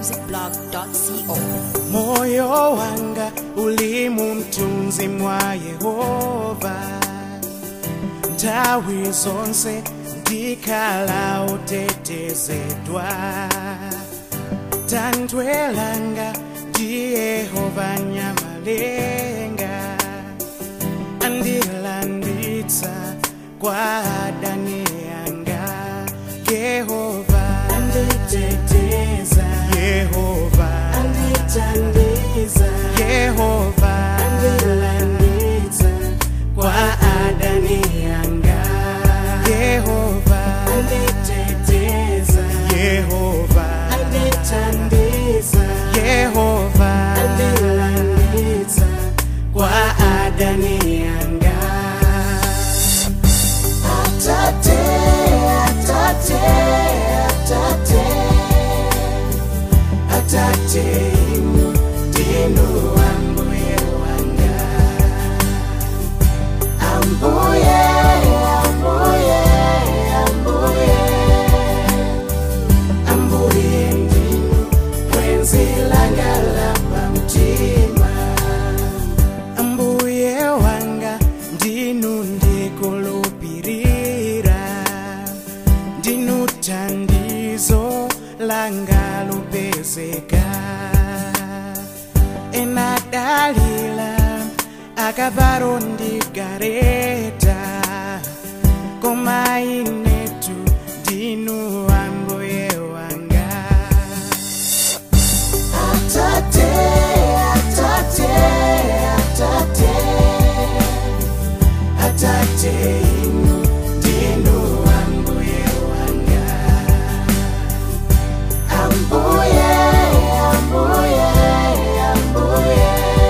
malawimusicblog.co moyo wanga ulimu mtunzi mwa yehova nthawi zonse ndikhala utetezedwa thanthwe langa ndi yehova nyamalenga andilanditsa kwa adani yanga yehova anditeteza yehova andithandiza yehova andilanditsa kwa adani yanga yehova anditeteza yehova andithandiza yehova andilanditsa kwa adani yanga atate atate atate atate inu ndinu ambuye wanga ambuye ambuye ambuye ambuye ndinu mwenzi langa lapa mtima ambuye wanga ndinu ndikulupirira ndinu thandizo langa lupezeka enadalila akavaro ndigareta koma inetu ndinu ambuye wanga atate atate atate atate inu ndinu ambuye wanga ambuye ambuye ambuye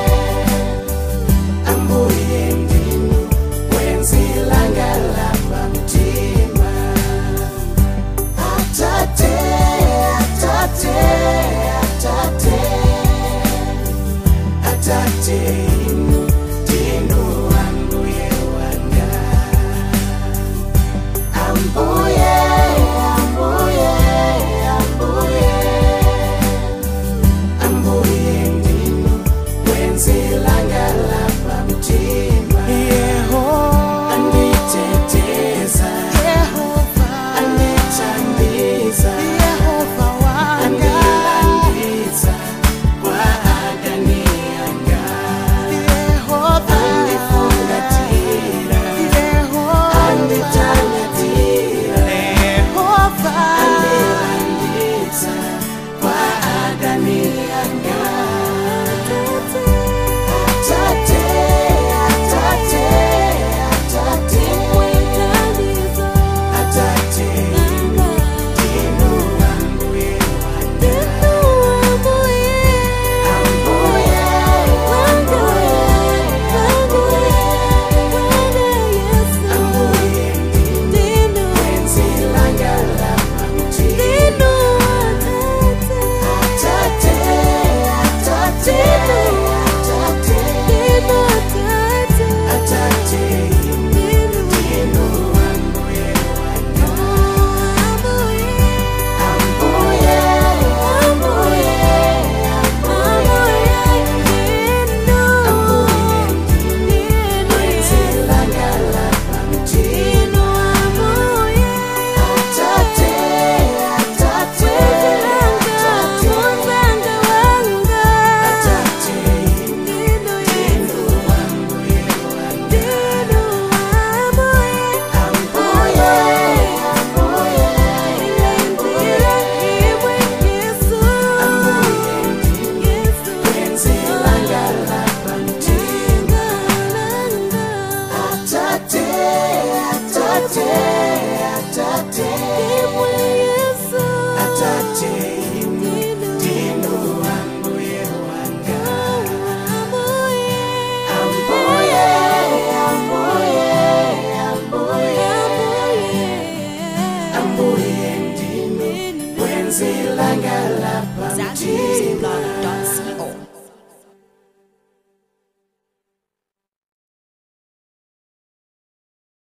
ambuye ndinu mwenzi langa lapa mtima atate atate atate atate inu